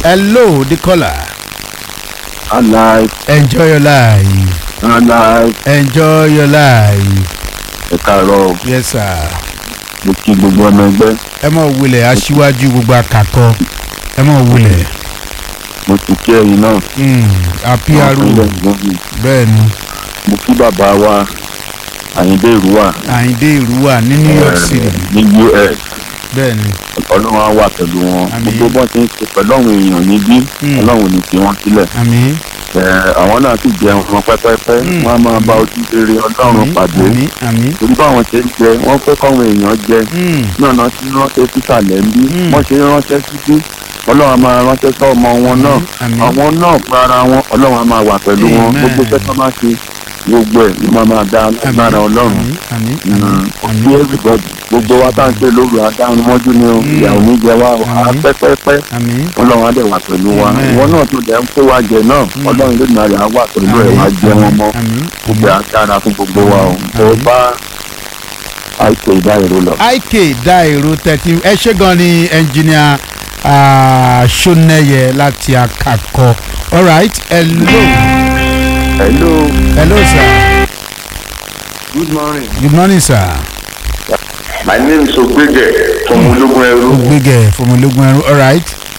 hello the caller alive enjoy your life alive enjoy your life ẹ káàárọ̀ yes sir mo kí gbogbo ọmọ ẹgbẹ́ ẹ mọ̀ wulẹ̀ aṣíwájú gbogbo akakọ ẹ mọ̀ wulẹ̀ mo sì kí ẹ̀yin náà àpíarò bẹ́ẹ̀ ni mo kí bàbá wa àyíndé ìrúwà àyíndé ìrúwà ní new york eh, city ní us bẹ́ẹ̀ ni ọlọ́run á wà pẹ̀lú wọn Àmín. gbogbo bọ́n ti ń ṣe pẹ̀lú àwọn èèyàn níbí Mm. ọlọ́run ò ní fi wọ́n sílẹ̀ àmín Eh, àwọn náà sì jẹun wọn pẹ́pẹ́pẹ́ Mm. wọ́n á máa bá ojú rere ọlọ́run àmín pàdé àmín àmín torí báwọn ṣe ń jẹ wọ́n fẹ́ káwọn èèyàn jẹ Mm, náà náà ti ránṣẹ́ sísàlẹ̀ ń bí Mm. wọ́n ṣe ránṣẹ́ síbí ọlọ́run á máa ránṣẹ́ sọ ọmọ wọn náà àmín àwọn náà fún ara wọn ọlọ́run á máa wà pẹ̀lú wọn Amen. gbogbo iṣẹ́ tó máa ṣe gbogbo ẹ̀ ló máa máa dá lágbára ọlọ́run àmín àmín Mm. àmín kí àmín everybody gbogbo wa tá à ń ṣe lóru adáhùn mọ́jú ni o Mm. ìyàwó ní jẹ wá o á Àmín. pẹ́pẹ́pẹ́ àmín ọlọ́run á dẹ̀ wà pẹ̀lú wa Amen. ìwọ náà tó dẹ̀ ń kó wa jẹ náà Mm. ọlọ́run ló máa rẹ̀ á wà pẹ̀lú ẹ̀ wá jẹ wọn mọ́ àmín gbogbo ẹ̀ á dára fún gbogbo wa o Àmín. tó bá àìsè ìdáyẹ̀rọ lọ. ik dá èrò thirteen ẹ ṣé gan ni ẹnjìníà ṣónẹyẹ láti akakọ alright hello hello hello sir good morning good morning sir my name is ogbege from ológun ẹrú ogbege fọmọlógún ẹrú alright